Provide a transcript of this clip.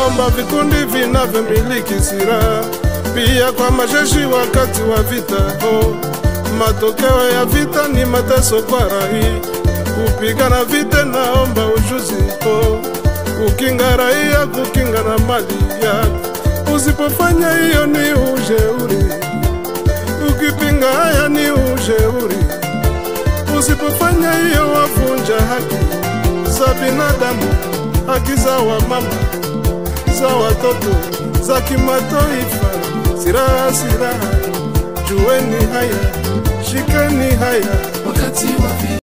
naomba vikundi vinavyomiliki silaha pia kwa majeshi wakati wa vita oh. Matokeo ya vita ni mateso kwa raia. Kupigana vita naomba ujuzi oh. Kukinga raia, kukinga na mali yako. Usipofanya hiyo ni ujeuri, ukipinga haya ni ujeuri. Usipofanya hiyo wavunja haki za binadamu, haki za wamama, za watoto, za kimataifa. Siraha, siraha, jueni haya, shikeni haya wakati wa vita